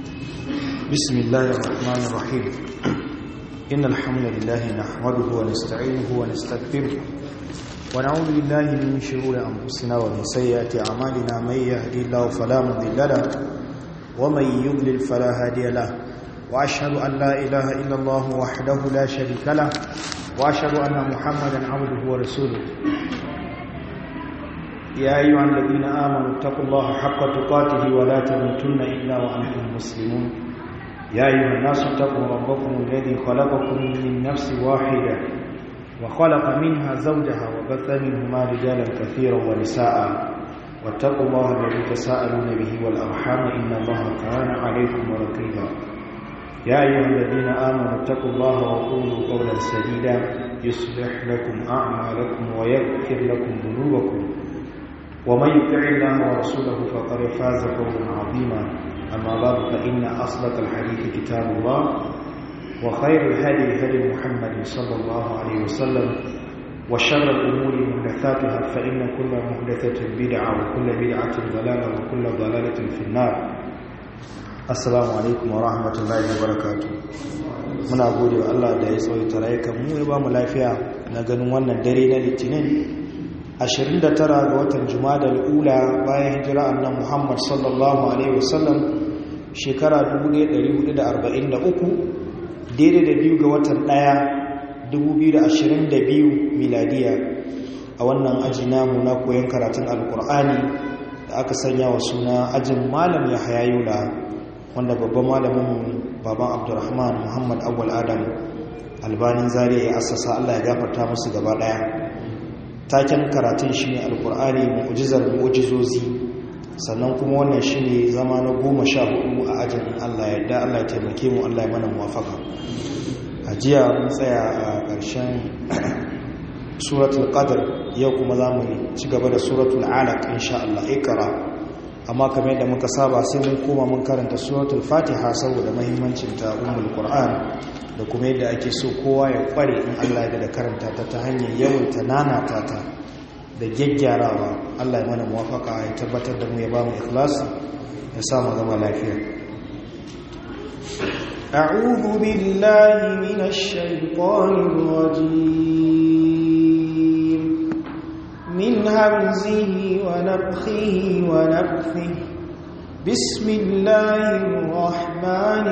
بسم الله الرحمن الرحيم إن الحمد لله نحمده ونستعينه ونستغفره ونعوذ بالله من شرور أنفسنا ومن سيئات أعمالنا من يهدي الله فلا مضل له ومن يضلل فلا هادي له وأشهد أن لا إله إلا الله وحده لا شريك له وأشهد أن محمدا عبده ورسوله يا أيها الذين آمنوا اتقوا الله حق تقاته ولا تموتن إلا وأنتم مسلمون يا أيها الناس اتقوا ربكم الذي خلقكم من نفس واحدة وخلق منها زوجها وبث منهما رجالا كثيرا ونساء واتقوا الله الذي تساءلون به والأرحام إن الله كان عليكم رقيبا يا أيها الذين آمنوا اتقوا الله وقولوا قولا سديدا يصلح لكم أعمالكم ويغفر لكم ذنوبكم ومن يطع الله ورسوله فقد فاز فوزا عظيما أما بعد فإن أصدق الحديث كتاب الله وخير الهدي هدي محمد صلى الله عليه وسلم وشر الأمور محدثاتها فإن كل محدثة بدعة وكل بدعة ضلالة وكل ضلالة في النار السلام عليكم ورحمة الله وبركاته muna gode wa Allah da ya tsawaita rayukan mu ya ba mu lafiya na ganin wannan dare na litinin 29 ga watan jumada al'ula bayan hijira annan muhammad sallallahu alaihi wasallam shekara 1443 daidai da biyu ga watan ɗaya 2022 miladiya a wannan aji namu na koyon karatun alkur'ani da aka sanya wa suna ajin malam ya hayayula wanda babban malamin baban abdurrahman muhammad awwal adam albanin zariya ya asasa allah ya gafarta musu gaba ɗaya taken karatun shi ne alkur'ani mu'ujizar mu'ujizozi sannan kuma wannan shi ne zama na goma sha hudu a ajin allah yadda allah ya taimake mu allah ya mana muwafaka a jiya mun tsaya a ƙarshen suratul qadr yau kuma za mu ci gaba da suratul alaq insha allah ikra amma kamar yadda muka saba sai mun koma mun karanta suratul fatiha saboda mahimmancin ta ummul qur'an da kuma yadda ake so kowa ya kware in Allah ya da karanta ta ta hanyar yawaita nanata ta da gyaggyarawa Allah ya mana muwafaka ya tabbatar da mu ya ba mu ikhlasi ya sa mu zama lafiya أعوذ بالله من الشيطان الرجيم من همزه ونفخه ونفثه بسم الله الرحمن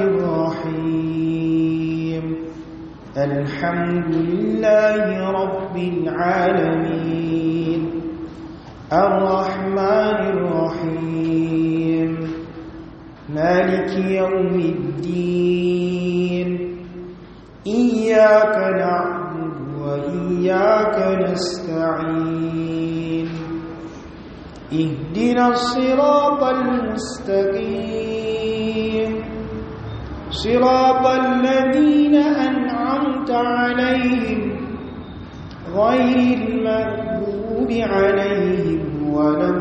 الرحيم الحمد لله رب العالمين الرحمن الرحيم مالك يوم الدين إياك نعبد وإياك نستعين اهدنا الصراط المستقيم صراط الذين أنعمت عليهم غير المغضوب عليهم ولا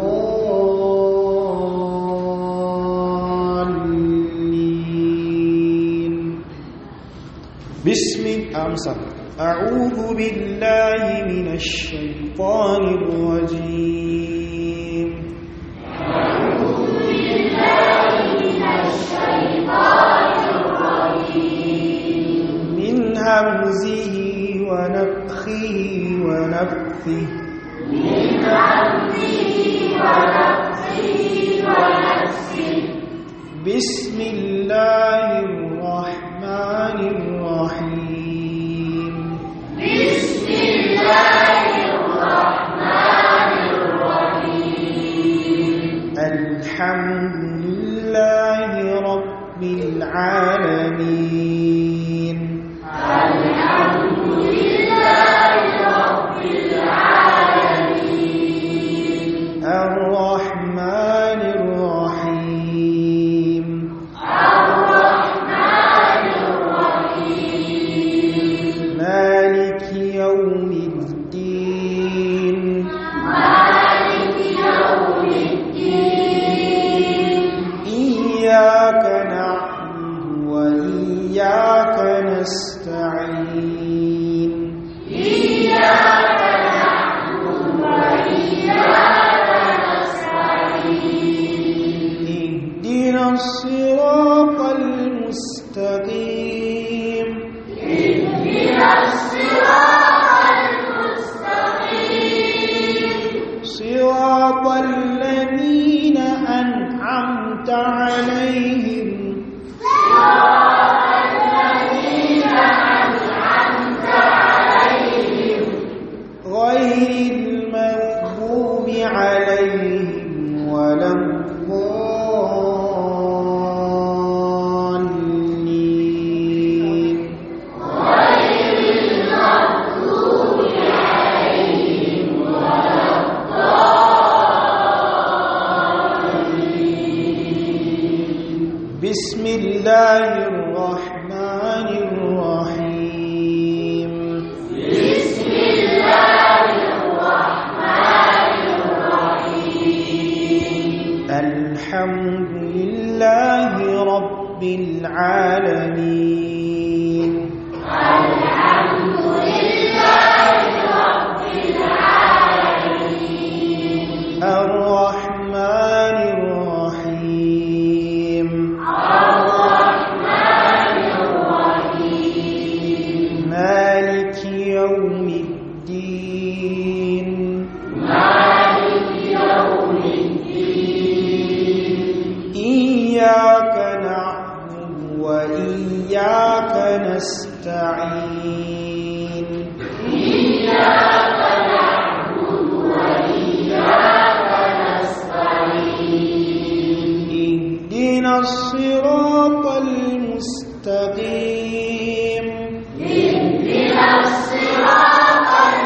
الضالين بسم أمسك أعوذ بالله من الشيطان الرجيم أعوذ بالله من الشيطان الرجيم من همزه ونفخه ونفثه من همزه ونفخه ونفثه بسم الله الرحمن الرحيم بسم الله الرحمن الرحيم الحمد لله رب العالمين الحمد لله رب العالمين الرحمن الرحيم الرحمن الرحيم مالك يوم الدين مالك يوم الدين إياك نعبد وإياك نستعين إياك نعبد وإياك نستعين اهدنا الصراط الصراط المستقيم اهدنا الصراط المستقيم صراط الذين أنعمت عليهم صراط الذين أنعمت عليهم غير المغضوب عليهم ولا الضالين غير المغضوب عليهم ولا بسم الله الرحمن الرحيم بسم الله الرحمن الرحيم الحمد لله رب العالمين الحمد لله رب العالمين الرحمن الرحيم الرحمن الرحيم مالك يوم الدين مالك يوم الدين إياك نعبد وإياك نستعين إياك نعبد وإياك نستعين اهدنا الصراط المستقيم اهدنا الصراط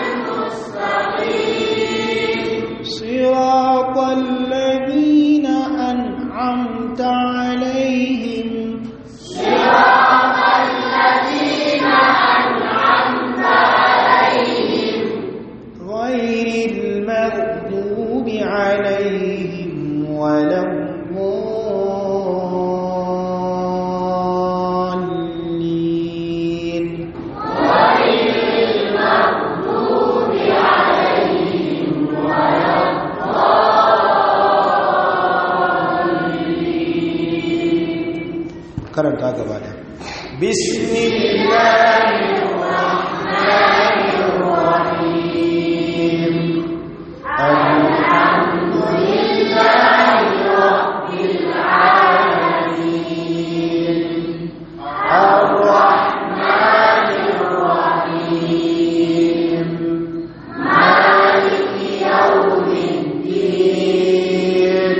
المستقيم صراط الذين أنعمت عليهم صراط الذين أنعمت عليهم غير المغضوب عليهم ولا الضالين غير المغضوب عليهم ولا karanta gaba da bismillahirrahmanirrahim لله رب العالمين الرحمن الرحيم مالك يوم الدين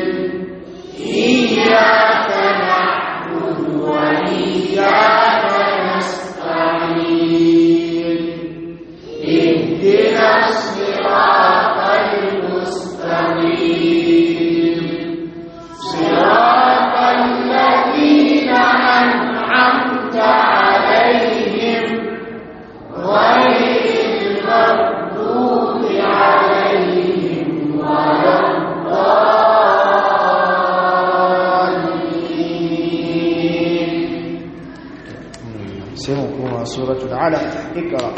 إياك نعبد وإياك نستعين اهدنا الصراط المستقيم صراط الذين أنعمت عليهم غير المغضوب عليهم ولا الضالين سيمكم سورة العلق اقرأ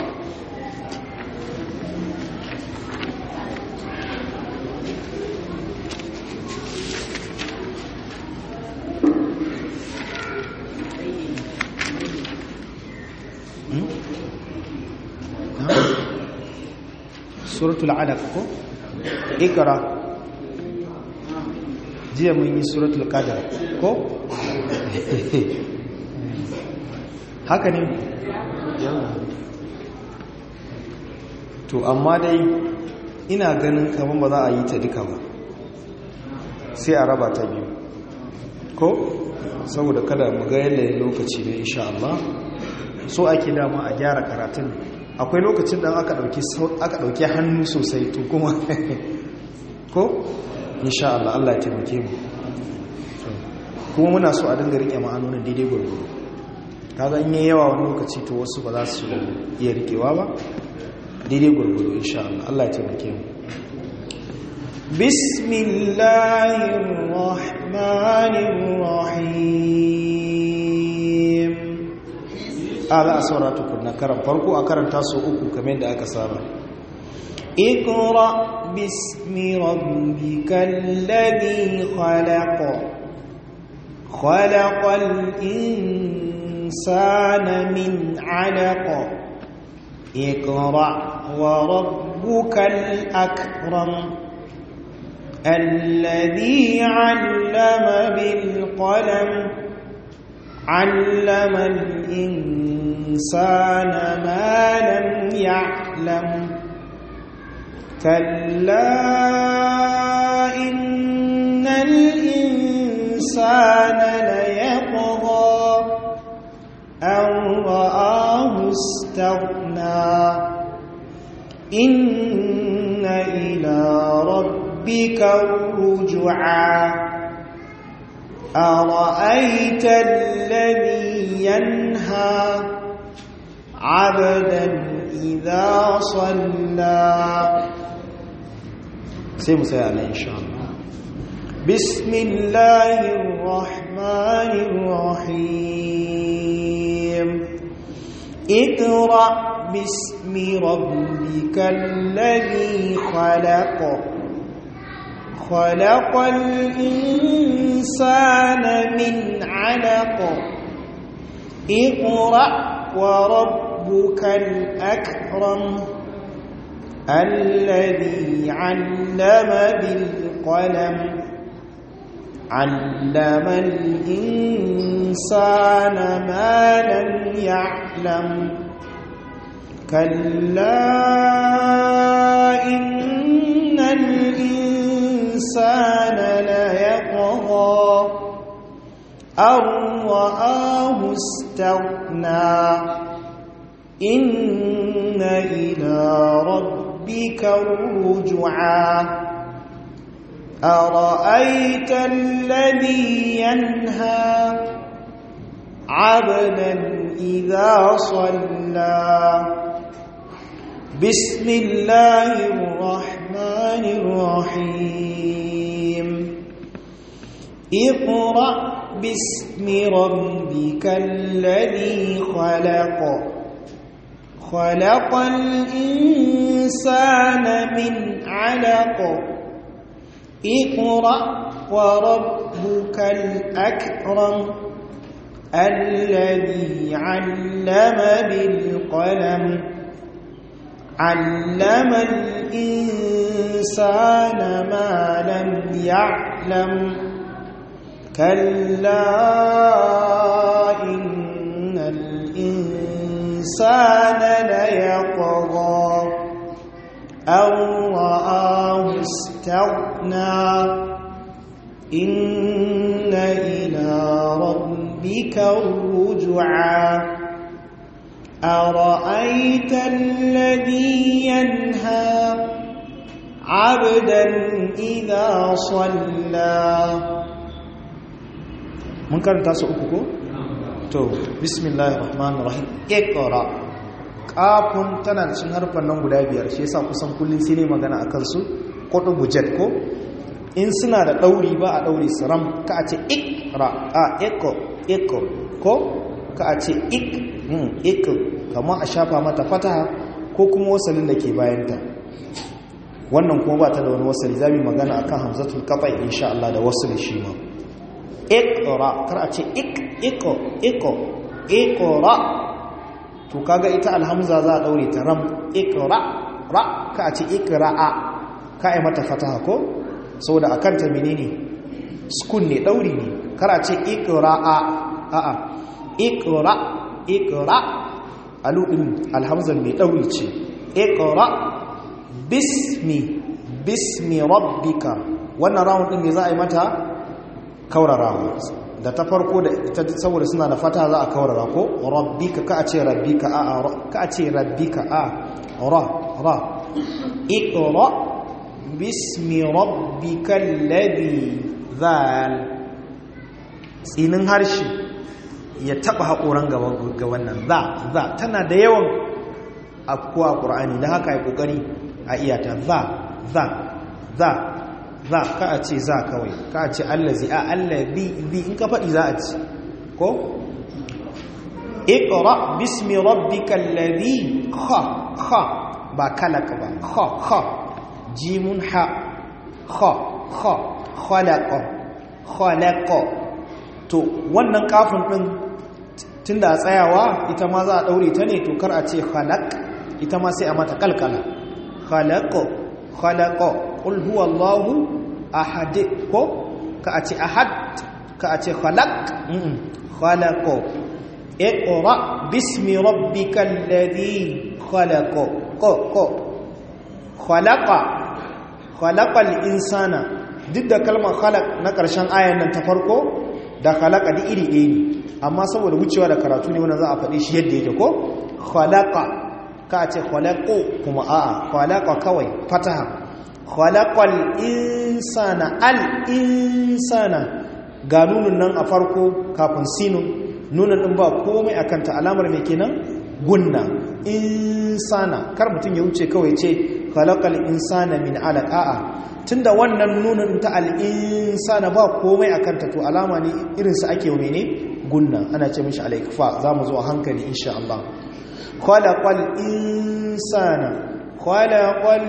suratul alaq ko ikra jiya mun yi suratul qadar ko haka ne yawa to amma dai ina ganin kaman ba za a yi ta duka ba sai a raba ta biyu ko saboda kada mu ga yanayin lokaci ne insha Allah so ake dama a gyara karatun akwai lokacin da aka dauki aka dauki hannu sosai to kuma ko insha Allah Allah ya taimake mu kuma muna so a dinga rike ma'anonin daidai gurguru kaga in yayi yawa wani lokaci to wasu ba za su iya rikewa ba daidai gurguru insha Allah Allah ya taimake mu bismillahir rahmanir rahim ala asara tukunna karan farko a karanta su uku kamar yadda aka saba اقرأ باسم ربك الذي خلق خلق الإنسان من علق اقرأ وربك الأكرم الذي علم بالقلم علم الإنسان ما لم يعلم كلا إن الإنسان ليطغى أن رآه استغنى إن إلى ربك الرجعى أرأيت الذي ينهى عبدا إذا صلى سيم سيئنا إن شاء الله بسم الله الرحمن الرحيم اقرأ باسم ربك الذي خلق خلق الإنسان من علق اقرأ وربك الأكرم الذي علم بالقلم علم الإنسان ما لم يعلم كلا إن الإنسان ليطغى أن رآه استغنى إن إلى ربك الرجعى أرأيت الذي ينهى عبدا إذا صلى بسم الله الرحمن الرحيم اقرأ باسم ربك الذي خلق خلق الإنسان من علق اقرأ وربك الأكرم الذي علم بالقلم علم الإنسان ما لم يعلم كلا إن الإنسان ليطغى أن رآه استغنى إن إلى ربك الرجعى أرأيت الذي ينهى عبدا إذا صلى mun karanta su uku ko? to bismillahir rahmanir rahim iqra kafun tana da cin harfan nan guda biyar shi yasa kusan kullun sai ne magana akan su kodo bujet ko in suna da dauri ba a dauri saram ka a ce iqra a iqo iqo ko ka a ce ik hmm ik kamar a shafa mata fataha ko kuma wasalin da ke bayanta wannan kuma ba ta da wani wasali zamu magana akan hamzatul qata insha Allah da wasali shi ma ikra kar a ce ik iko iko ikra to kaga ita alhamza za a daure ta ram ikra ra ka a ce ikra'a ka ai mata fataha ko saboda akan ta menene sukun ne dauri ne kar a ce ikra'a a a ikra ikra alu din alhamza mai dauri ce ikra bismi bismi rabbika wannan rawun din ne za a yi mata kaurarawa da ta farko da ita saboda suna da fata za a kaurara ko rabbika ka a ce rabbika a ka a ce rabbika a ra ra iqra bismi rabbikal ladhi zal tsinin harshe ya taba hakoran ga wannan za za tana da yawan akuwa qur'ani da haka yi kokari a iyata za za za za ka a ce za kawai ka a ce allazi a allazi zi in ka faɗi za a ci ko iqra bismi rabbikal ladhi kha kha ba kalaka ba kha kha jimun ha kha kha khalaqa khalaqa to wannan kafin din tunda a tsayawa ita ma za a daure ta ne to kar a ce khalaq ita ma sai a mata kalkala khalaqo khalaqo qul huwallahu ahad ko ka a ce ahad ka a ce khalaq khalaqo iqra bismi rabbikal ladhi khalaqo ko ko khalaqa khalaqal insana duk da kalmar khalaq na ƙarshen ayan nan ta farko da khalaqa da iri ɗaya ne amma saboda wucewa da karatu ne wannan za a faɗi shi yadda yake ko khalaqa ka ce khalaqu kuma a'a khalaqa kawai fataha khalaqal insana al insana ga nunun nan a farko kafin sinun nunun din ba komai akan ta alamar me kenan gunna insana kar mutum ya wuce kawai ce khalaqal insana min alaq a'a tunda wannan nunin ta al-insana ba komai akan ta to alama ne irin sa ake mene gunna ana ce mishi alaikfa zamu zo a hankali insha Allah khalaqal insana khalaqal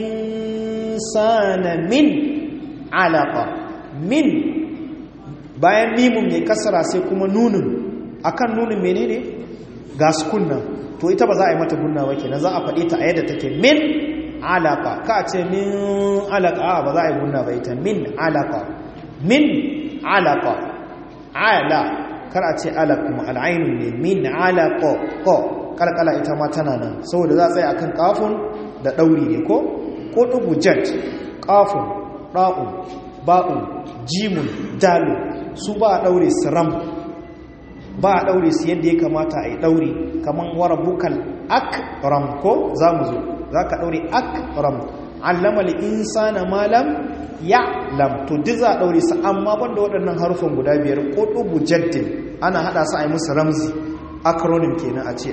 insana min alaqa min bayan mimun mai kasara sai kuma nunin akan nunin menene ga sukunna to ita ba za a yi mata gunna ba kenan za a faɗe ta a yadda take min alaka ka ce min alaka ba za a yi gunna ba ita min alaka min alaka ala kar a ce alaka kuma al'ainun ne min alaka ko kalkala ita ma tana nan saboda za a tsaye akan kafin da ɗauri ne ko ko ɗugu jet kafin ɗa'un ba'un jimun dalu su ba a ɗaure siram ba a ɗaure su yadda ya kamata a yi ɗaure kamar wara bukal akram ko za mu zo za ka ɗaure akram allamal insana malam ya lam to duk za a ɗaure su amma banda waɗannan harufan guda biyar ko ɗubu jaddin ana haɗa su a yi musu ramzi acronym kenan a ce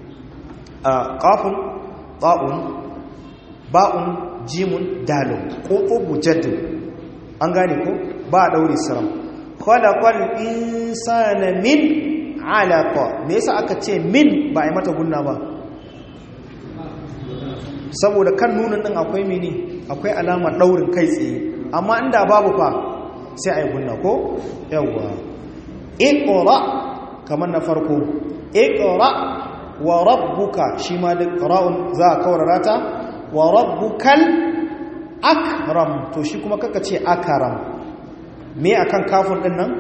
ƙafin ba'un ba'un jimun dalin ko ɗubu jaddin an gane ko ba a ɗaure su ram khalaqal insana min alaqa me yasa aka ce min ba a yi mata gunna ba saboda kan nunin din akwai mini akwai alamar daurin kai tsaye amma inda babu fa sai a yi gunna ko yawwa iqra kamar na farko iqra wa rabbuka shi ma da qira'un za a kaurara ta wa rabbukal akram to shi kuma kaka ce akram me akan kafin din nan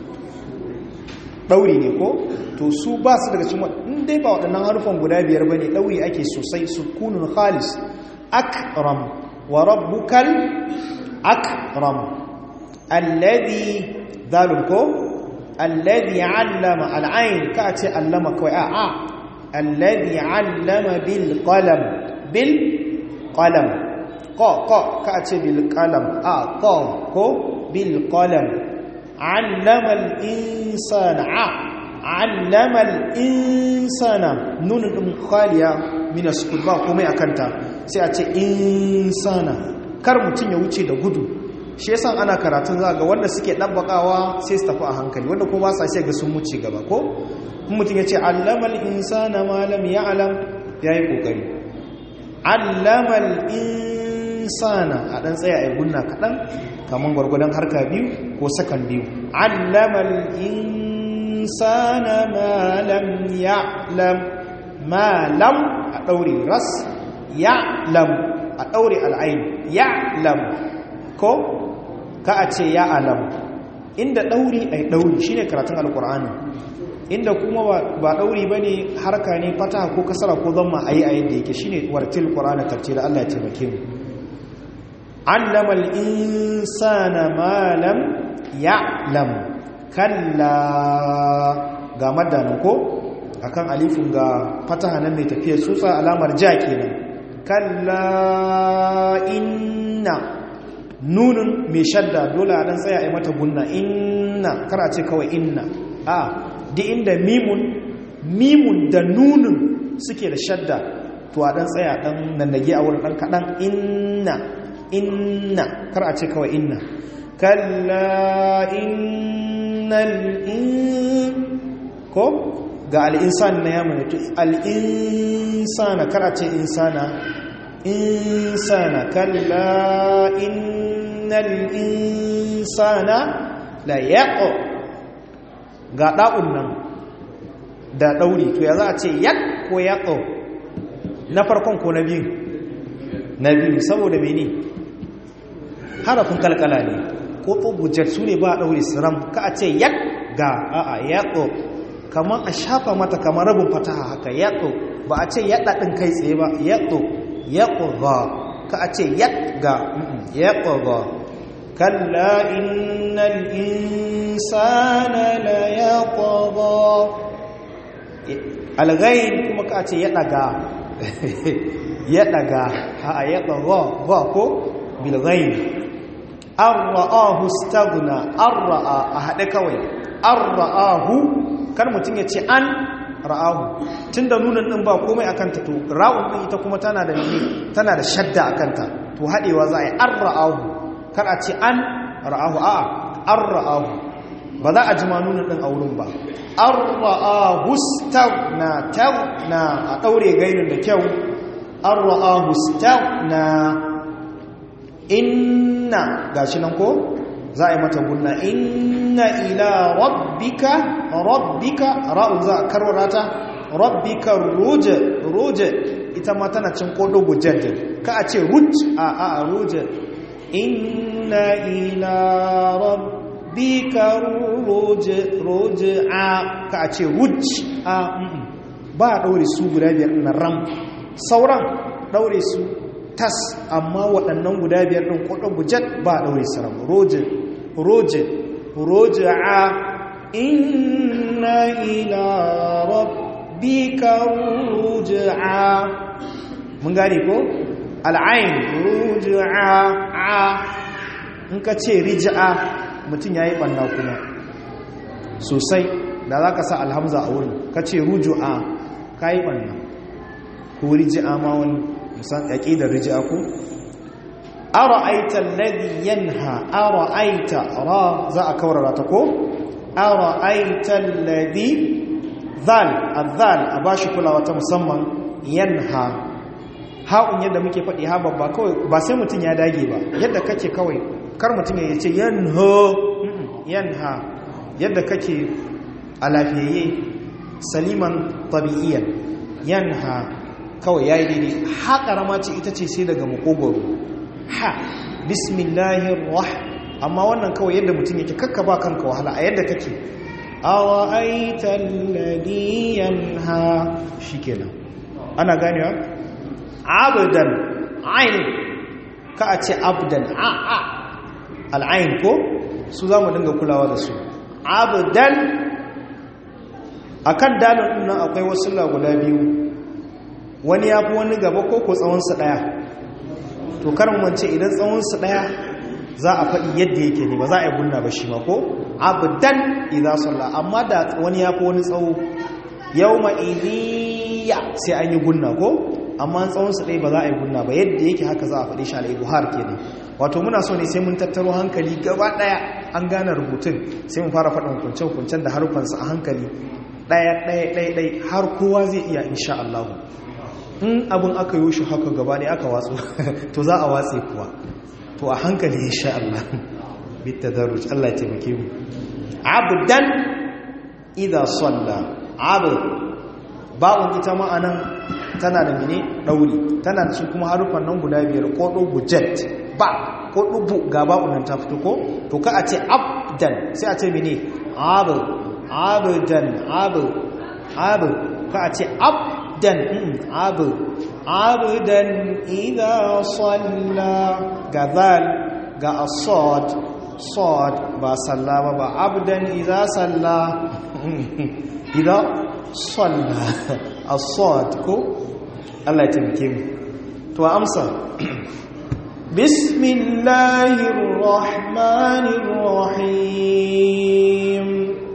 ɗauri ne ko to su ba su daga cikin in dai ba waɗannan harufan guda biyar ba ne ɗauri ake sosai sukunun khalis akram wa rabbukal akram alladhi dalun ko alladhi allama al'ain ka ce allama kawai a a alladhi allama bil qalam bil qalam ko ko ka ce bil qalam a ko ko bil qalam علم الإنسان علم الإنسان نون خالية من السكون ba komai akanta sai a ce insana kar mutun ya wuce da gudu shi yasa ana karatun za ga wanda suke dabbakawa sai su tafi a hankali wanda kuma ba sa sai ga sun wuce gaba ko mutun ya ce allamal insana ma lam ya'lam yayi kokari allamal insana a dan tsaya ai gunna kadan kaman gwargwadon harka biyu ko sakan biyu allamal insana ma lam ya'lam ma lam a daure ras ya'lam a daure al'ain ya'lam ko ka a ce ya'lam inda dauri ai dauri shine karatun alqur'ani inda kuma ba dauri bane harka ne fataha ko kasara ko zamma ayi a yadda yake shine wartil qur'ana tartila Allah ya taimake mu علم الإنسان ما لم يعلم كلا ga madana ko akan alifin ga fataha nan mai tafiyar tsutsa alamar ja kenan kalla inna nunun mai shadda dole a dan tsaya a mata gunna inna kar a ce kawai inna a di inda mimun mimun da nunun suke da shadda to a dan tsaya dan nannage a wurin dan kadan inna inna kar a ce kawai inna kalla innal in ko ga al'insan na yamma to al'insana kar a ce insana insana kalla innal insana la yaqo ga ɗa'un nan da ɗauri to ya za a ce yad ko yaɗo na farkon ko na biyu na biyu saboda mene harafin kalkala ne ko ɓugujar su ne ba a ɗauri siram ka a ce yad ga a'a yaɗo kamar a shafa mata kamar rabin fataha haka yaɗo ba a ce yaɗa ɗin kai tsaye ba yaɗo yaɗo ga ka a ce yad ga yaɗo ga kalla innal insana la yaqda alghain kuma ka ce ya daga ya daga ha ya daga ba ko bil ghain arra'ahu staghna arra'a a hade kawai arra'ahu kar mutun ya ce an ra'ahu tunda nunan din ba komai akan ta to ra'un din ita kuma tana da ne tana da shadda akan ta to hadewa za a yi arra'ahu kar a ce an ra'ahu a'a arra'ahu ba za a ji manunan ɗin a wurin ba an ra'a hustav na taw na a ɗaure gainin da kyau an ra'a hustav na inna ga shi nan ko za a yi mata gunna inna ila rabbika rabbika ra'un za a karwara ta rabbika ruje ruje ita ma tana cin kodo gujajin ka a ce ruj a a ruje inna ila rabbika bika roji'a ka a ce ruj a ba a ɗaure su guda biyar na ram sauran ɗaure su tas amma waɗannan guda biyar ɗin kwaɗon gujet ba a ɗaure su ram roji roji roji'a inna ila rabbika roji'a mun gane ko al'ain roji'a a in ka ce riji'a mutum ya yi ɓanna kuma sosai da za ka sa alhamza a wurin ka ce ruju'a ka yi ɓanna ko riji'a ma wani musan yaƙi da riji'a ko ara aita ladi yanha ara aita ra za a kawarara ta ko ara aita ladi zal azal a ba shi kulawa ta musamman yanha ha'un yadda muke faɗi ha babba kawai ba sai mutum ya dage ba yadda kake kawai kar mutum ya ce yanha yanha yadda kake a lafiyayye saliman tabi'iyan yanha kawai yayi daidai ha karama ce ita ce sai daga makogoro ha bismillahir rah amma wannan kawai yadda mutum yake kakka ba kanka wahala a yadda kake awaita alladhi yanha shikenan ana ganewa abdan ain ka a ce abdan a a al'ain ko su za mu dinga kulawa da su abdan a kan dalin nan akwai wasu guda biyu wani ya fi wani gaba ko ko tsawonsa ɗaya to karin wance idan tsawonsa ɗaya za a faɗi yadda yake ne ba za a yi gunna ba shi ma ko abdan idan sallah amma da wani ya fi wani tsawo yau ma'iliya sai an yi gunna ko amma tsawonsa ɗaya ba za a yi gunna ba yadda yake haka za a faɗi shi alai buhar ke ne wato muna so ne sai mun tattaro hankali gaba ɗaya an gane rubutun sai mun fara faɗin hukuncen-hukuncen da harufansa a hankali ɗaya ɗaya ɗaya ɗaya har kowa zai iya insha Allah in abin aka yi shi haka gaba ɗaya aka watsu to za a watse kuwa to a hankali insha Allah bitta daruj Allah ya taimake mu abdan idza salla abd ba'un ita ma'anan tana da mene ɗauri tana da shi kuma harufan nan guda biyar ko ɗubu jet ba ko ɗubu ga ba'un nan ta fito ko to ka a ce abdan sai a ce mene abu abudan abu abu ka a ce abdan abu abudan idha salla ga zal ga asad sad ba salla ba ba abdan idha salla idha salla asad ko Allah ya taimake mu to amsa bismillahir rahmanir rahim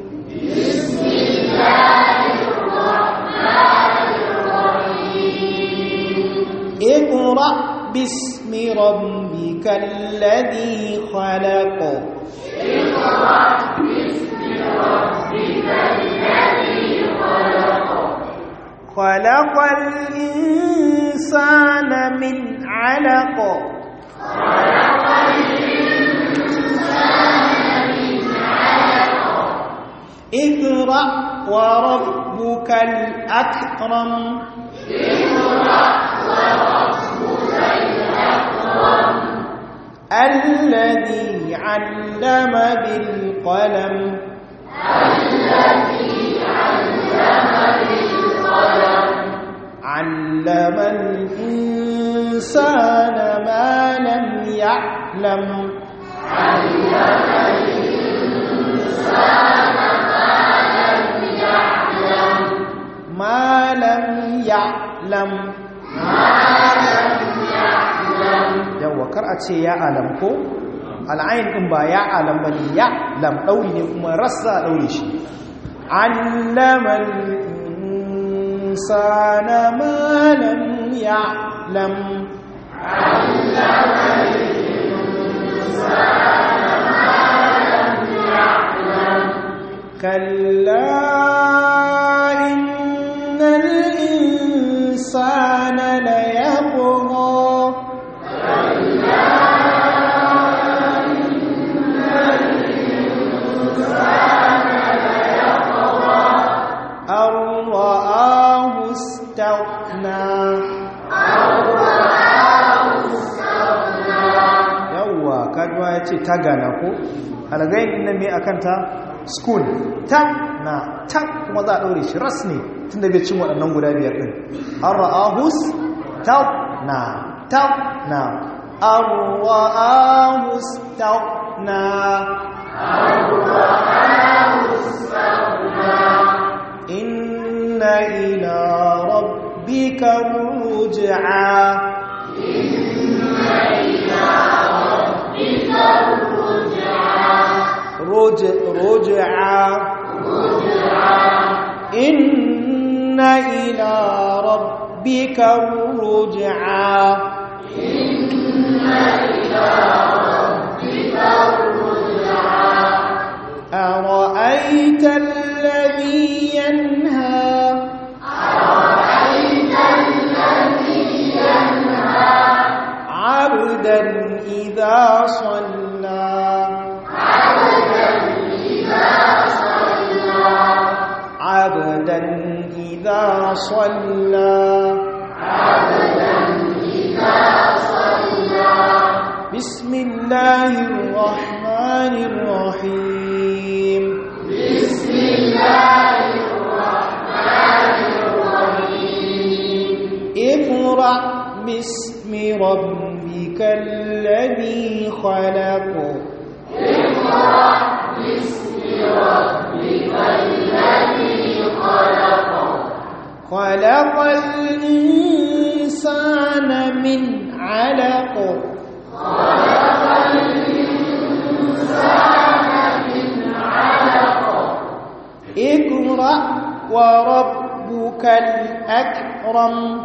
bismillahir rahmanir rahim اقرا باسم ربك الذي خلق اقرا باسم ربك الذي خلق خلق الإنسان من علق خلق الإنسان من علق اقرأ وربك الأكرم الذي علم بالقلم علم الإنسان ما لم يعلم ما لم يعلم yawa kar a ce ya alam ko al'ayin din ba ya alam ba ne ya lam ɗauri ne kuma rassa ɗauri shi allaman insana ma lam ya lam كلا إن الإنسان ليطغى أن رآه استغنى yawwa kajuwa ya ce ta gana ko algayin nan mai akanta school ta na ta kuma za a ɗaure shi ras ne tun da bai cin waɗannan guda biyar ɗin an ra'ahus ta na ta na an ra'ahus ta na إن إلى ربك الرجعى رجع رجعى إن إلى ربك الرجعى أرأيت الذي ينهى عبدا إذا صلى عبدا إذا صلى بسم الله الرحمن الرحيم بسم الله الرحمن الرحيم اقرأ باسم ربك الذي خلق اقرأ باسم ربك الذي خلق خلق الإنسان من علق اقرأ وربك الأكرم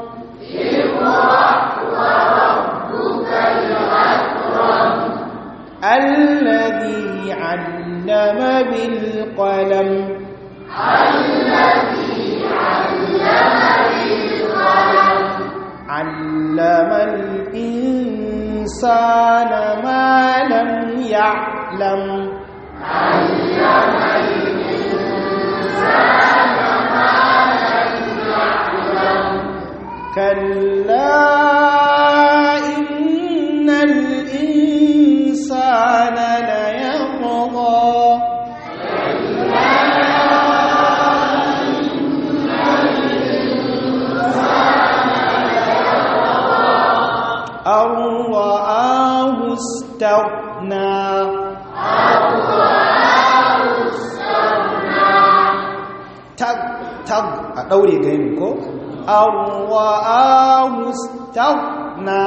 الذي علم بالقلم علم الإنسان ما لم يعلم كلا إن الإنسان ليطغى أن رآه استغنى tag tag a ɗaure gani ko an ra'ahu staghna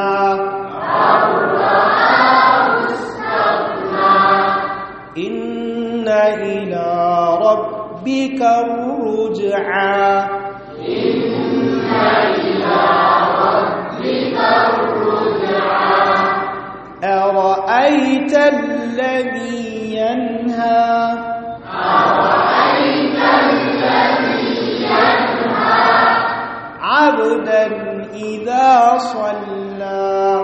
inna ila rabbika ruj'a أرأيت الذي ينهى عبدا إذا صلى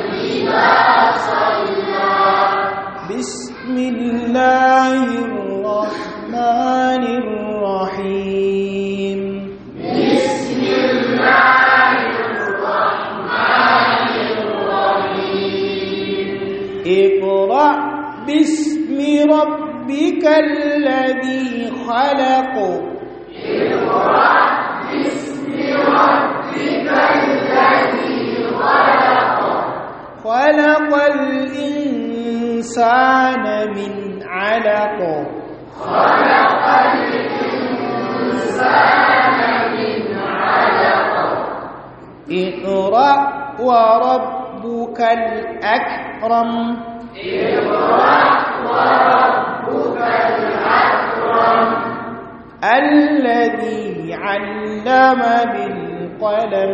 بسم الله الرحمن الرحمن الرحيم بسم الله الرحمن الرحيم اقرأ باسم ربك الذي خلق اقرأ باسم ربك الذي خلق خلق الإنسان من علق خلق الإنسان من علق اقرأ وربك الأكرم اقرأ وربك الأكرم الذي علم بالقلم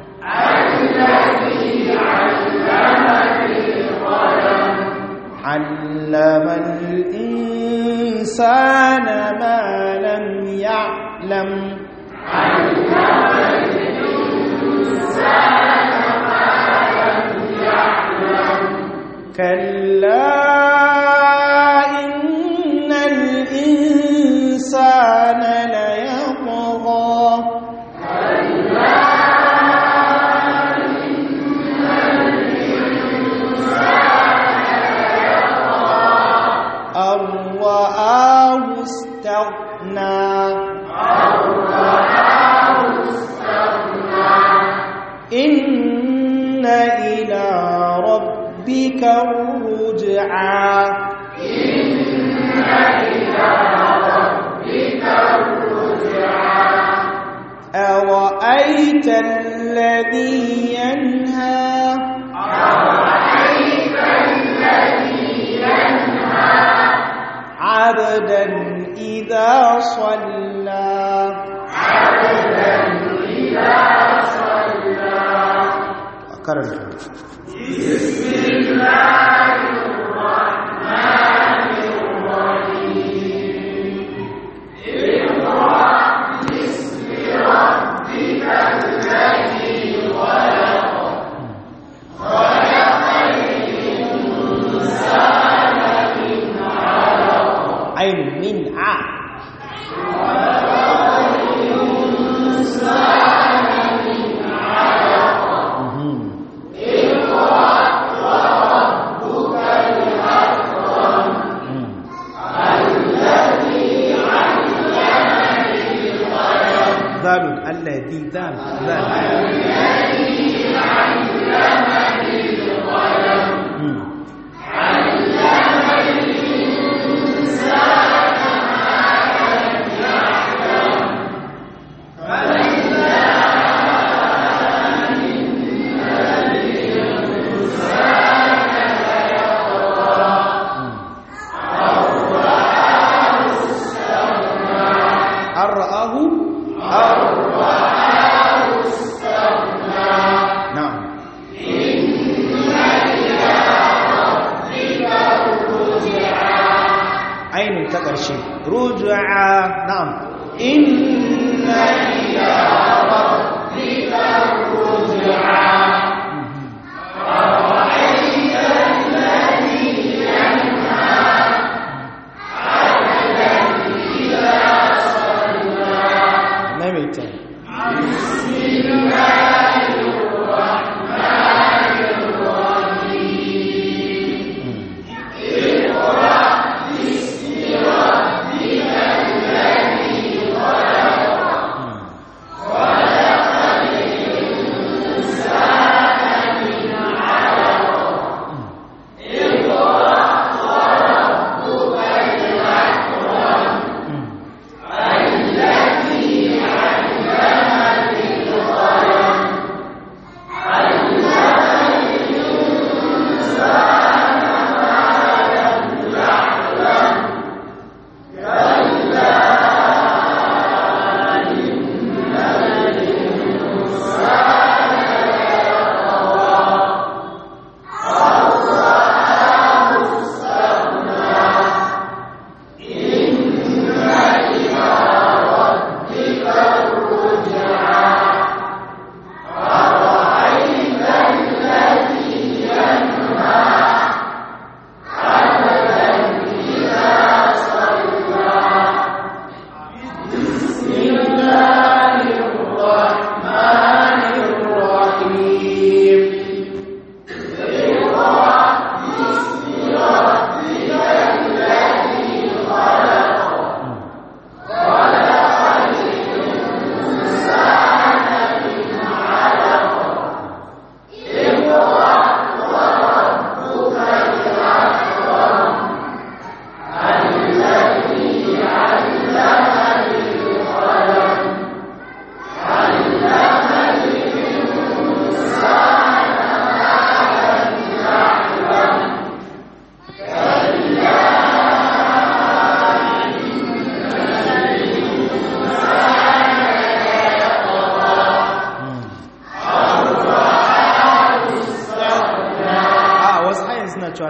الذي علم بالقلم علم الإنسان ما لم يعلم علم الإنسان ما لم يعلم كلا إن الإنسان ليطغى أن رآه استغنى إن إلى ربك الرجعى أرأيت الذي ينهى عبدا إذا صلى karanta عين من ع مهم. مم. ذال الذي ذال ذال مم. أن رآه نعم عين تقرشي رجعا نعم إن إلى ربك الرجعى maimaita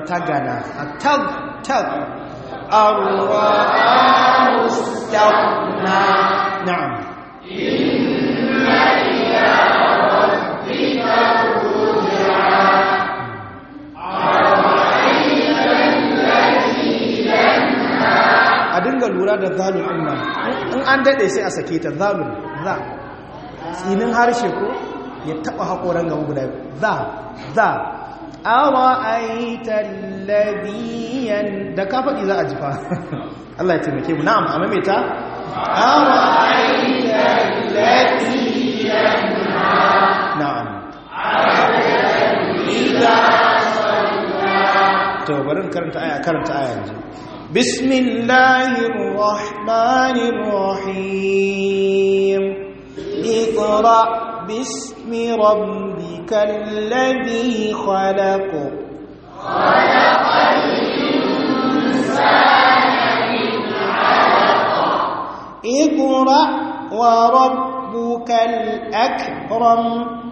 tagana a tag tag arwa mustaqna na'am a dinga lura da zalun ɗin nan in an daɗe sai a sake ta zalun za tsinin harshe ko ya taɓa haƙoran gaba guda za za awa aitan labiyan da ka faɗi za a jifa Allah ya taimake mu na'am a maimaita awa aitan labiyan na'am to bari karanta aya karanta aya yanzu bismillahir rahmanir rahim اقرأ باسم ربك الذي خلق خلق الإنسان من علق اقرأ وربك الأكرم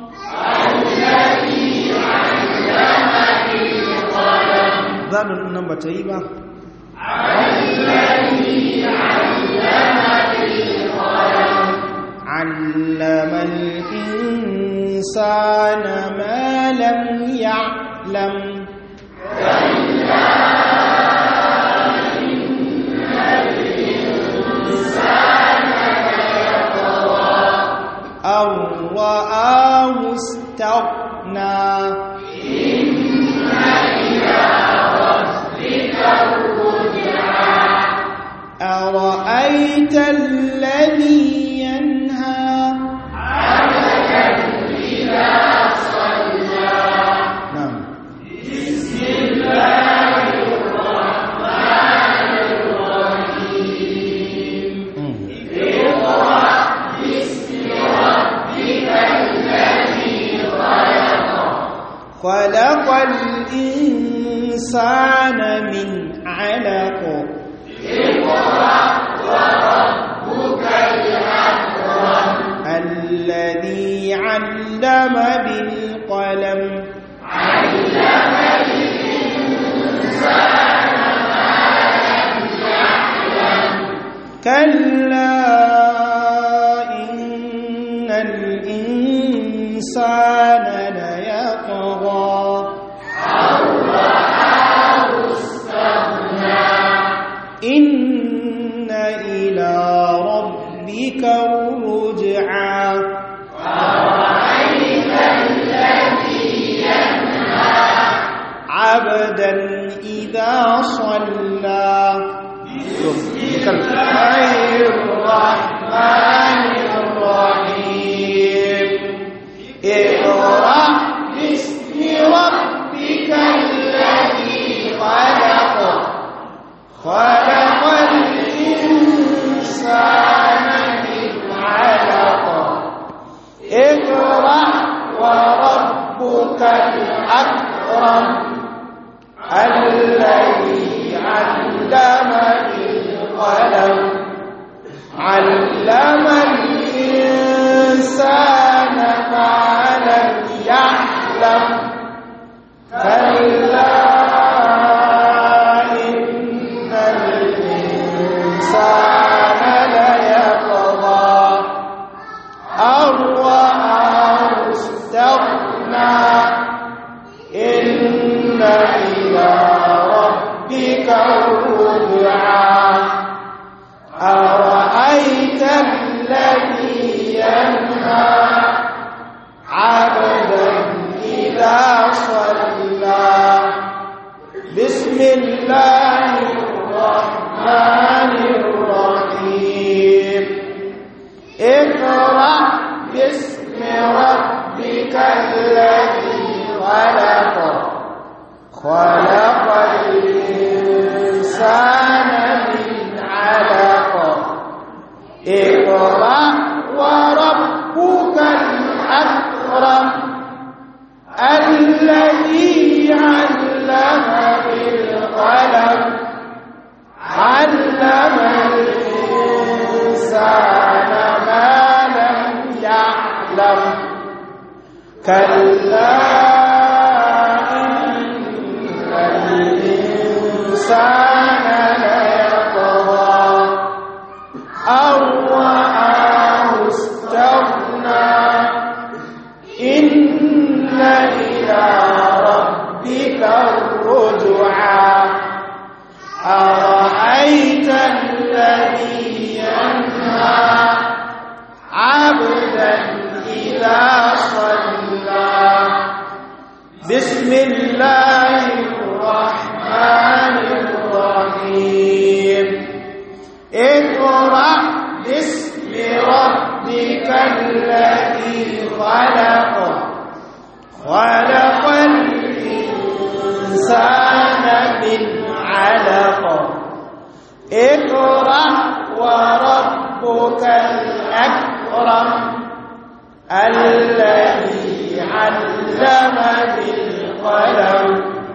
الذي علم بالقلم ذال النمبر تيبا الذي علم بالقلم علم الإنسان ما لم يعلم أو رآه استغنى أرأيت الذي ينهى نعم مم. خلق الإنسان من علق الذي علم بالقلم كلا إن الإنسان ليطغى إن إلى ربك الرجعى عبدا إذا صلى بسم الله الرحمن الرحيم اقرأ باسم ربك الذي خلق خلق الإنسان من علق اقرأ وربك الأكرم الذي علم بالقلم علم الإنسان ما لم يعلم كلا إن الإنسان ليطغى أن رآه استغنى إن إلى ربك الرجعى أرأيت الذي ينهى عبدا إذا صلى بسم الله الرحمن الرحيم اقرأ باسم ربك الذي خلق خلق الإنسان من علق اقرأ وربك الأكرم الذي علم بالقلم علم الإنسان ما لم يعلم كلا إن الإنسان ليطغى أن رآه استغنى إن إلى ربك الرجعى أرأيت الذي ينهى عبدا إذا صلى بسم الله الرحمن الرحيم اقرأ باسم ربك الذي خلق خلق الإنسان من علق اقرأ وربك الأكرم الذي علم بالقلم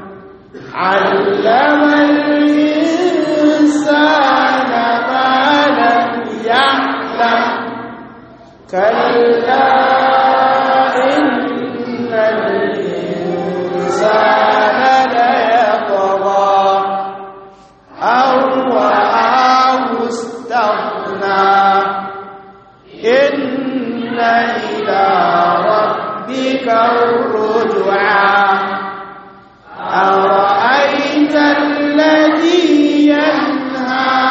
علم الإنسان ما لم يعلم كلا إن الإنسان ليطغى أو رآه استغنى إن إلى ربك الرجعى أرأيت الذي ينهى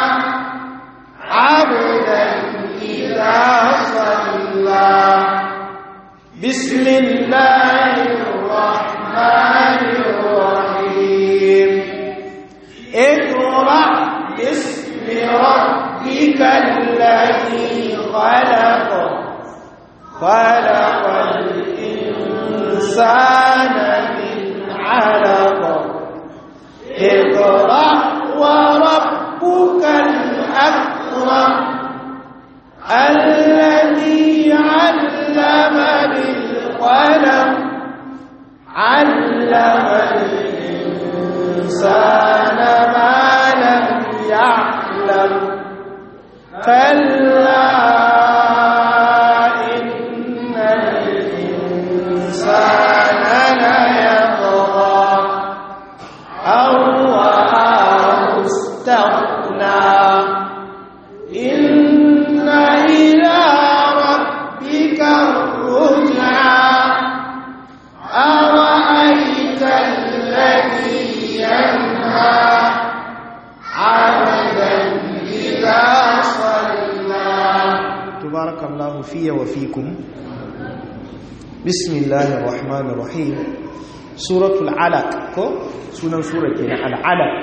عبدا إذا صلى بسم الله الرحمن الرحيم اقرأ باسم ربك الذي خلق خلق الإنسان من علق اقرأ وربك الأكرم الذي علم بالقلم علم الإنسان ما لم يعلم كلا إن الإنسان ليطغى أو رآه استغنى إن إلى ربك الرجعى أرأيت الذي ينهى عبدا إذا صلى تبارك الله في وفيكم بسم الله الرحمن الرحيم سورة العلق كو سنة سورة العلق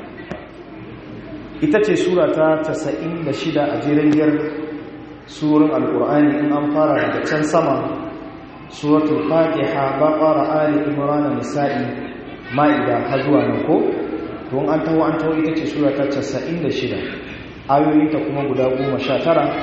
ita ce sura ta 96 a jerengiyar surorin alkur'ani in an fara daga can sama suratul fatiha baqara ali imran nisa'i ma'ida har zuwa nan ko to an tawo an tawo ita ce sura ta 96 ayoyin ta kuma guda 19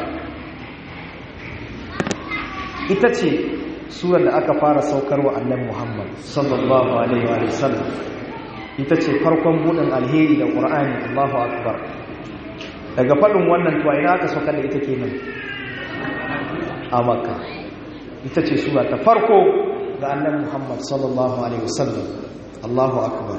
ita ce surar da aka fara saukarwa annabi Muhammad sallallahu alaihi wa sallam ita ce farkon buɗin alheri da ƙur'ani Allahu akbar daga faɗin wannan tuwa ina aka saukar da ita kenan a makka ita ce sura ta farko ga annabi Muhammad sallallahu alaihi wasallam Allahu akbar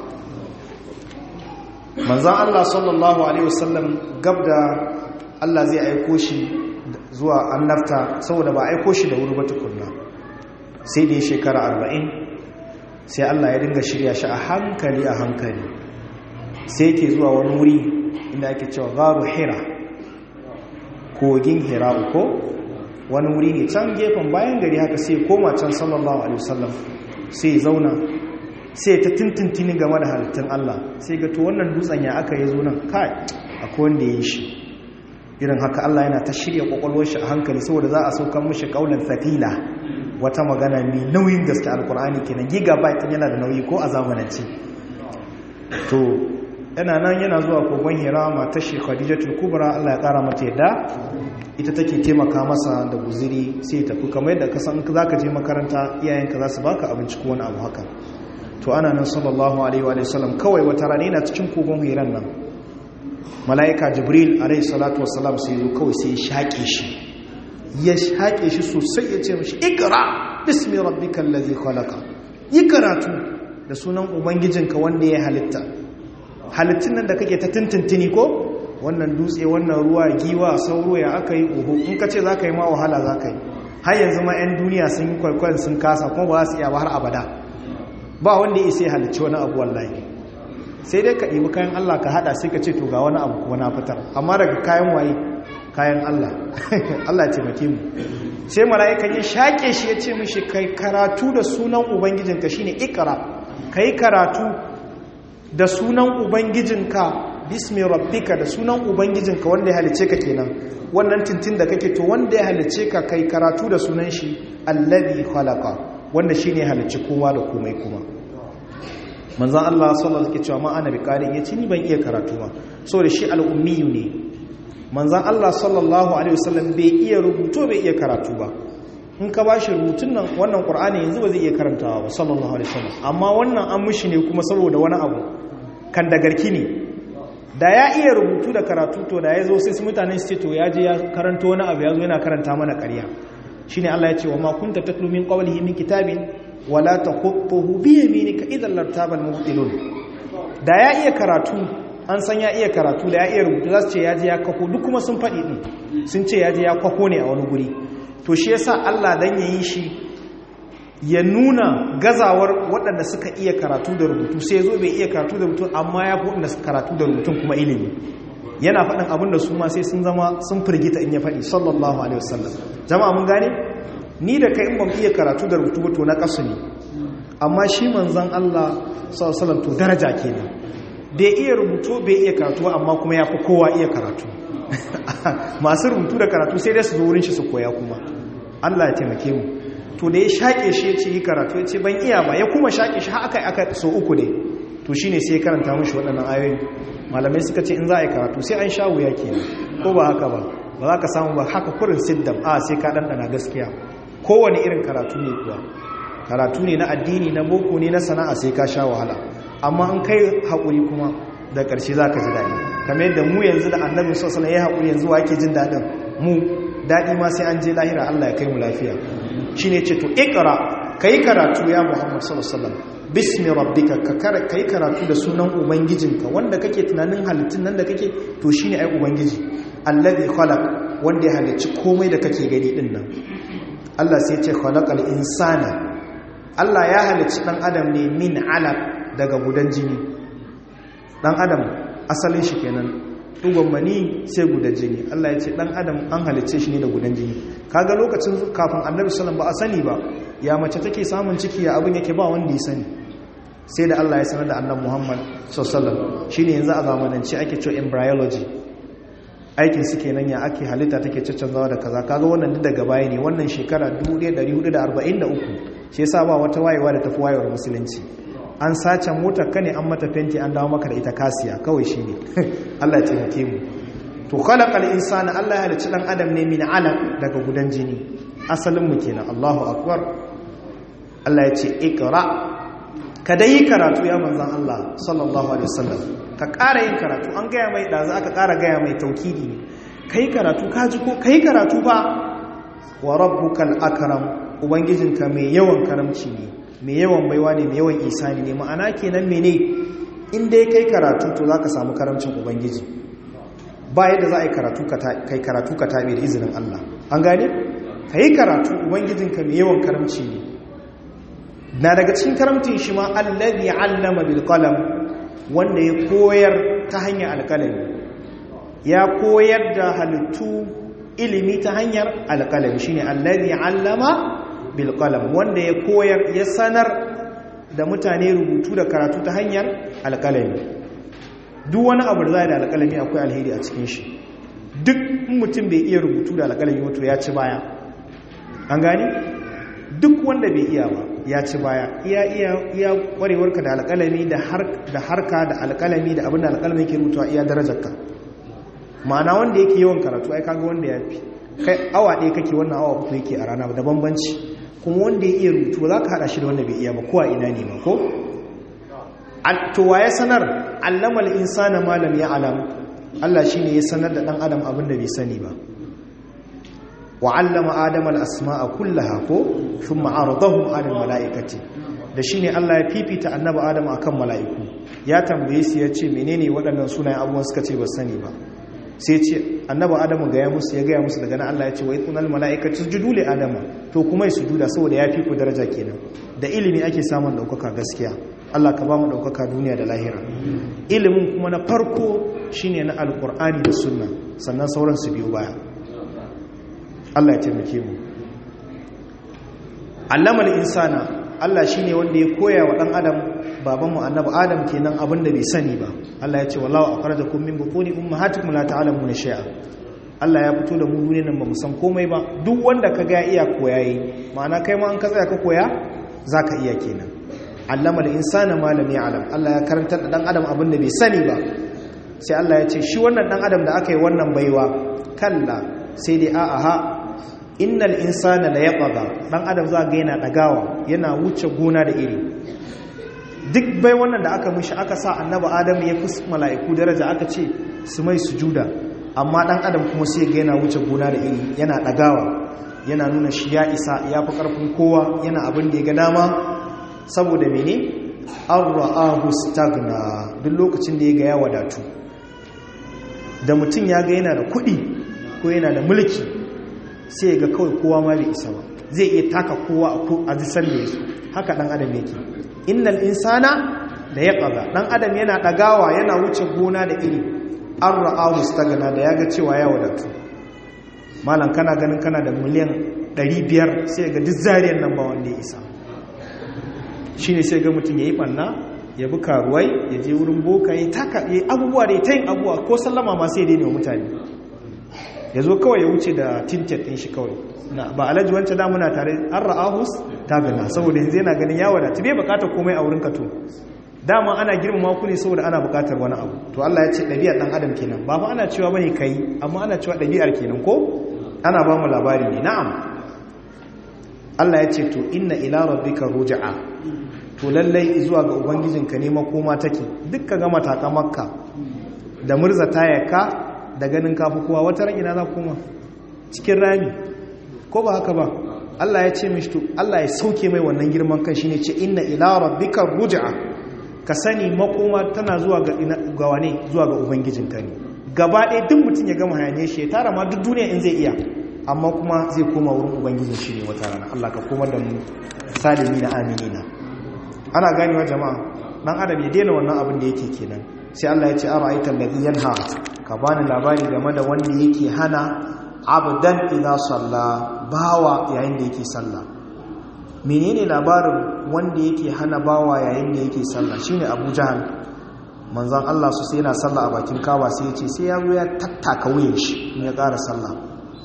manzon Allah sallallahu alaihi wasallam gabda Allah zai aiko shi zuwa annabta saboda ba aiko shi da wuri ba tukunna sai da ya shekara arba'in sai Allah ya dinga shirya shi a hankali a hankali sai yake zuwa wani wuri inda ake cewa garu hira kogin hira uko wani wuri ne can gefen bayan gari haka sai koma can sallallahu alaihi wasallam sai zauna sai ta tintintini game da halittun Allah sai ga to wannan dutsen ya aka yi zo nan kai akwai wanda ya yi shi irin haka Allah yana ta shirya kwakwalwar shi a hankali saboda za a saukan mishi kaulan thaqila wata magana mai nauyin gaske alkur'ani kenan gigabyte yana da nauyi ko a zamanance to yana nan yana zuwa kogon hira matar shi khadijatul kubra Allah ya kara mata yadda ita take taimaka masa da guziri sai ya tafi kamar yadda ka san zaka je makaranta iyayenka za su baka abinci ko wani abu haka to ana nan sallallahu alaihi wa sallam kawai wata rana yana cikin kogon hiran nan mala'ika jibril alaihi salatu wassalam sai zo kawai sai ya shaƙe shi ya shaƙe shi sosai ya ce mashi ikra bismi rabbikal ladhi khalaqa yi karatu da sunan ubangijinka wanda ya halitta halittun nan da kake ta tintintini ko wannan dutse wannan ruwa giwa sauro ya aka yi uhu in ka ce za ka yi ma wahala za ka yi har yanzu ma 'yan duniya sun yi kwaikwayon sun kasa kuma ba za su iya ba har abada ba wanda ya isa halicci wani abu wallahi sai dai ka ɗibi kayan Allah ka haɗa sai ka ce to ga wani abu kuma na fitar amma daga kayan waye kayan Allah Allah ce make mu sai mala'ikan ya shaƙe shi ya ce mishi kai karatu da sunan ubangijinka shine ikra kai karatu da sunan ubangijinka bismi rabbika da sunan ubangijinka wanda ya halice ka kenan wannan tintin da kake to wanda ya halice ka kai karatu da sunan shi allazi khalaqa wanda shine halice kowa da komai kuma manzon Allah sallallahu alaihi wasallam ma ana biqari yace ni ban iya karatu ba saboda shi al-ummiyu ne manzon Allah sallallahu alaihi wasallam bai iya rubutu bai iya karatu ba in ka bashi rubutun nan wannan qur'ani yanzu ba zai iya karantawa ba sallallahu alaihi wasallam amma wannan an mishi ne kuma saboda wani abu kan da garki ne da ya iya rubutu da karatu to da ya zo sai su mutane su ce to ya je ya karanta wani abu ya zo yana karanta mana ƙarya shine Allah ya ce wa ma kunta tatlu min qablihi min kitabin wala taqutuhu bi yaminika idan lartabal mubtilun da ya iya karatu an san ya iya karatu da ya iya rubutu za su ce ya je ya kwako duk kuma sun faɗi ɗin sun ce ya je ya kwako ne a wani guri to shi yasa Allah dan ya yi shi ya nuna gazawar waɗanda suka iya karatu da rubutu sai zo bai iya karatu da rubutu amma ya fi waɗanda suka karatu da rubutun kuma ilimi yana faɗin abin da su ma sai sun zama sun firgita in ya faɗi sallallahu alaihi wasallam jama'a mun gane ni da kai in ban iya karatu da rubutu ba to na kasu ne amma shi manzon Allah sallallahu alaihi wasallam to daraja kenan bai iya rubutu bai iya karatu amma kuma ya fi kowa iya karatu masu rubutu da karatu sai dai su zo wurin shi su koya kuma Allah ya taimake mu to da ya shaƙe shi ya ce yi karatu ya ce ban iya ba ya kuma shaƙe shi aka yi aka so uku ne to shi ne sai karanta mashi waɗannan ayoyi malamai suka ce in za a yi karatu sai an sha wuya ke ko ba haka ba ba za ka samu ba haka kurin siddam a sai ka ɗanɗana gaskiya kowane irin karatu ne kuwa karatu ne na addini na boko ne na sana'a sai ka sha wahala amma an kai haƙuri kuma da ƙarshe za ka ji daɗi kamar yadda mu yanzu da annabin sosai ya haƙuri yanzu wa ake jin daɗin mu daɗi ma sai an je lahira allah ya kai mu lafiya shi ne ce to ikra ka yi karatu ya muhammad sallallahu bismi rabbika ka yi karatu da sunan ubangijinka wanda kake tunanin halittun nan da kake to shi ne ai ubangiji allazi khalaq wanda ya halicci komai da kake gani din nan allah sai ce khalaqal insana allah ya halicci dan adam ne min alaq daga gudan jini dan adam asalin shi kenan dugon mani sai gudan jini Allah ya ce dan adam an halicce shi ne da gudan jini kaga lokacin kafin annabi sallallahu ba a sani ba ya mace take samun ciki ya abin yake ba wanda ya sani sai da Allah ya sanar da annabi Muhammad sallallahu shine yanzu a zamanance ake cewa embryology aikin su kenan ya ake halitta take caccanzawa da kaza kaga wannan duk daga baya ne wannan shekara 1443 shi yasa ba wata wayewa da tafi wayewar musulunci an sace motar ka ne an mata fenti an dawo maka da ita kasiya kawai shi ne Allah ya taimake mu to khalaqal insana Allah ya halicci dan adam ne min alaq daga gudan jini asalin mu kenan Allahu akbar Allah ya ce ikra ka dai karatu ya manzon Allah sallallahu alaihi wasallam ka ƙara yin karatu an gaya mai da za ka ƙara gaya mai taukidi ne kai karatu ka ji ko kai karatu ba wa rabbukal akram ubangijinka mai yawan karamci ne mai yawan baiwa ne mai yawan isani ne ma'ana kenan mene in dai kai karatu to za ka samu karamcin ubangiji ba yadda za a yi kai karatu ka tabi da izinin Allah an gane ka yi karatu ubangijinka mai yawan karamci ne na daga cikin karamcin shi ma allazi allama bil qalam wanda ya koyar ta hanyar alkalami ya koyar da halittu ilimi ta hanyar alkalami shine allazi allama bilkalam wanda ya koyar ya sanar da mutane rubutu da karatu ta hanyar alkalami duk wani abu da za da alkalami akwai alheri a cikin shi duk mutum bai iya rubutu da alkalami wato ya ci baya an gani duk wanda bai iya ba ya ci baya iya iya iya kwarewarka da alkalami da harka da alkalami da abin da alkalami ke rubutuwa iya darajarka ma'ana wanda yake yawan karatu ai kaga wanda ya fi kai awa ɗaya kake wannan awa uku yake a rana da bambanci kuma wanda ya iya rubutu za ka haɗa shi da wanda bai iya ba kowa ina ne ma ko? to ya sanar allamal insana malam ya alam Allah shi ne ya sanar da ɗan adam abin da bai sani ba wa allama adam al'asma'a kullaha ko sun ma'aradahun adam mala'ikati da shi ne Allah ya fifita annaba adam a kan mala'iku ya tambaye su ya ce menene waɗannan sunayen abubuwan suka ce ba sani ba sai ce annaba adamu gaya musu ya gaya musu daga na Allah ya ce wa itsunal mala'ikatu sujudu li adama to kuma su sujuda saboda ya fi ku daraja kenan da ilimi ake samun ɗaukaka gaskiya Allah ka ba mu ɗaukaka duniya da lahira ilimin kuma na farko shine na alkur'ani da sunna sannan sauran su biyo baya Allah ya taimake mu allamal insana Allah shine wanda ya koya wa dan adam babanmu annabi adam kenan abin da bai sani ba Allah ya ce wallahu akhrajakum min butuni ummahatikum la ta'lamuna shay'a Allah ya fito da mu duniyar nan ba mu san komai ba duk wanda ka ga iya koyayi ma'ana kai ma an ka tsaya ka koya zaka iya kenan allamal insana ma lam ya'lam Allah ya karantar da dan adam abin da bai sani ba sai Allah ya ce shi wannan dan adam da aka yi wannan baiwa kalla sai dai a'a ha innal insana la yaqada dan adam za ga yana dagawa yana wuce gona da iri duk bai wannan da aka mishi aka sa annabi adam ya fi mala'iku daraja aka ce su mai sujuda amma dan adam kuma sai ga yana wuce gona da iri yana dagawa yana nuna shi ya isa ya fi karfin kowa yana abin da ya ga dama saboda mene an ra'ahu stagna duk lokacin da ya ga ya wadatu da mutum ya ga yana da kuɗi ko yana da mulki sai ya ga kawai kowa ma bai isa ba zai iya taka kowa a jisan da ya so haka ɗan adam yake innal insana da ya ƙaga ɗan adam yana ɗagawa yana wuce gona da iri an ra'ahu stagna da ya ga cewa ya wadatu malam kana ganin kana da miliyan 500 sai ga duk zariyar nan ba wanda ya isa shi ne sai ga mutum ya yi ɓanna ya bi karuwai ya je wurin boka ya taka ya abubuwa da ya ta yin abubuwa ko sallama ma sai daina wa mutane ya zo kawai ya wuce da tintet ɗin shi kawai ba alhaji wancan da muna tare an ra'ahus ta gana saboda yanzu yana ganin ya wadata bai bukatar komai a wurin ka to dama ana girmama ku ne saboda ana bukatar wani abu to Allah ya ce ɗabi'ar ɗan adam kenan ba fa ana cewa bane kai amma ana cewa ɗabi'ar kenan ko ana ba mu labari ne na'am Allah ya ce to inna ila rabbika ruj'a to lallai zuwa ga ubangijinka ne makoma take dukka ga mataka makka da murza tayaka da ganin kafu kowa wata ran ina za kuma cikin rami ko ba haka ba Allah ya ce mishi to Allah ya sauke mai wannan girman kan shine ce inna ila rabbika ruj'a ka sani makoma tana zuwa ga ga wane zuwa ga ubangijinka ne gaba ɗaya duk mutum ya gama hayane shi ya tara ma duk duniya in zai iya amma kuma zai koma wurin ubangijin shi ne wata rana Allah ka komar da mu salimi na aminina ana ganewa jama'a dan adam ya daina wannan abin da yake kenan sai Allah ya ce ara'aita alladhi yanha ka bani labari game da wanda yake hana abdan idza salla bawa yayin da yake sallah menene labarin wanda yake hana bawa yayin da yake sallah shine Abu Jahal manzon Allah su sai yana sallah a bakin kawa sai ya ce sai ya zo ya tattaka wuyan shi in ya ƙara sallah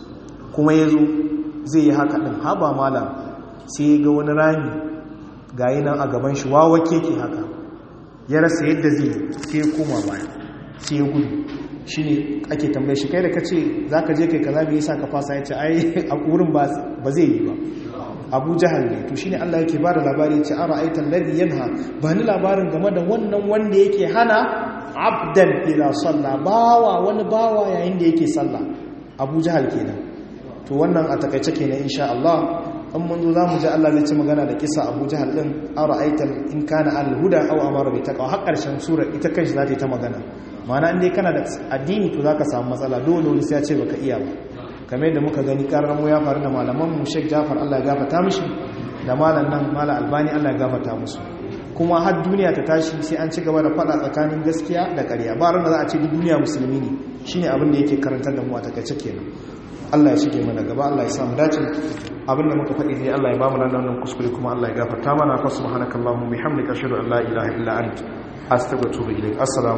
kuma ya zo zai yi haka ɗin haba malam sai ga wani rami gayi nan a gaban shi wawa keke haka ya rasa yadda zai sai ya koma baya sai ya gudu shi ne ake tambaye shi kai da ka ce za ka je kai ka zaɓi yasa ka fasa ya ce ai a wurin ba zai yi ba abu jahal ne to shi ne allah yake ba da labari ya ce ara aitan ladi yanha ba ni labarin game da wannan wanda yake hana abdan ila sallah bawa wani bawa yayin da yake sallah abu jahal kenan to wannan a takaice kenan insha Allah an mun zo zamu ji Allah zai ci magana da kisa Abu Jahal din ara'aita in kana al-huda aw amara bi taqwa har karshen sura ita kanshi za ta yi ta magana ma'ana in dai kana da addini to zaka samu matsala dole wani sai ya ce baka iya ba kamar yadda muka gani karar mu ya faru da malaman mu Sheikh Jafar Allah ya gafarta mishi da malam nan malam Albani Allah ya gafarta musu kuma har duniya ta tashi sai an ci gaba da fada tsakanin gaskiya da ƙarya ba ran da za a ce duk duniya musulmi ne shine abin da yake karantar da mu a takaice kenan Allah ya shige mana gaba Allah ya samu dace abinda muka faɗi ne Allah ya ba mu nan wannan kuskure kuma Allah ya gafarta mana fa subhanakallahumma bihamdika ashhadu an la ilaha illa anta astaghfiruka wa atubu ilaik assalamu